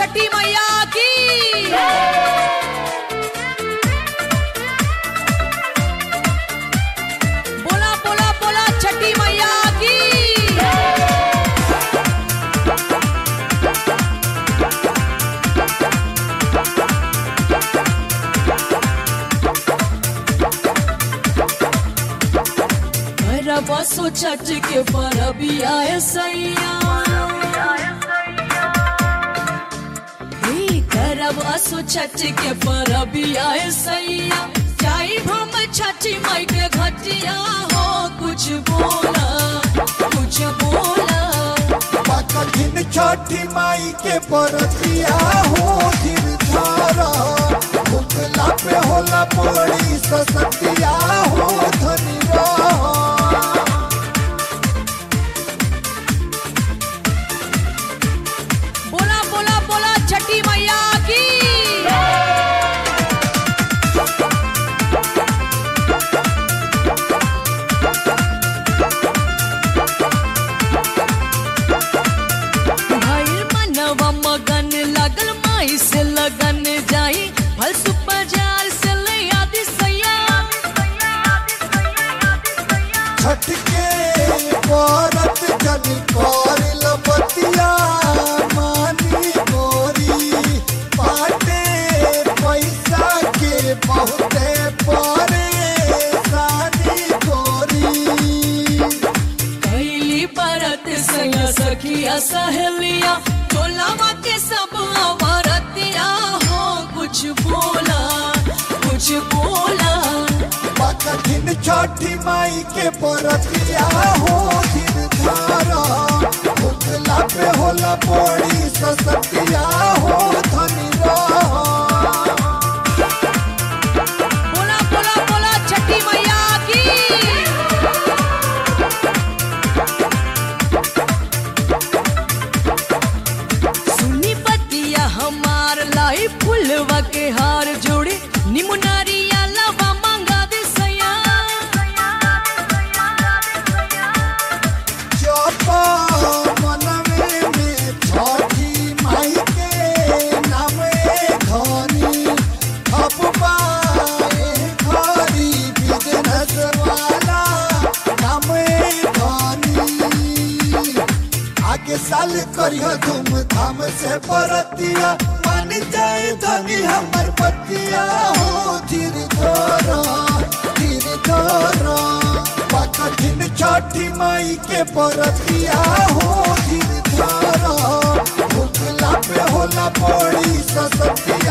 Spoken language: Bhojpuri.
छठी मैया की बोला बोला बोला छठी मैया की बसो छठ के परबिया सैया करब असो छठ के परबिया सैया जाई हम छठी माई के घटिया हो कुछ बोला कुछ बोला कठिन छठी माई के परतिया हो धीर धारा भूखला पे होला पड़ी ससतिया हो धनी रहा बोला बोला बोला छठी मैया की भइल मनवा मगन लागल माई से लगन जाई फल सुपजार से ले आदि सैया छठ के परत जन करिल बतिया मानी गोरी पाटे पैसा के बहुते परेशानी गोरी कैली बरत सैया सखिया सहेलिया टोलावा के सब अवरतिया हो कुछ बोला कुछ बोला कठिन छठी माई के परतिया हो धीर धारा भूखला पे होला पड़ी ससतिया हो धनी रहा बोला बोला बोला छठी मैया की सुनी बतिया हमार लाई फुलवा के हार जोड़े निमुनारिया लवा मांगा दे सैया चपा मनवे में छठी माई के नामे धनी खपबाए घरी बिजनेस वाला नामे धनी आगे साल करियो धूमधाम से परतिया मान जाए धनी हमर बतिया हो धीर धरा धीर धरा कठिन छठी माई के परतिया हो धीर धारा भूखला पे होला पड़ी ससतिया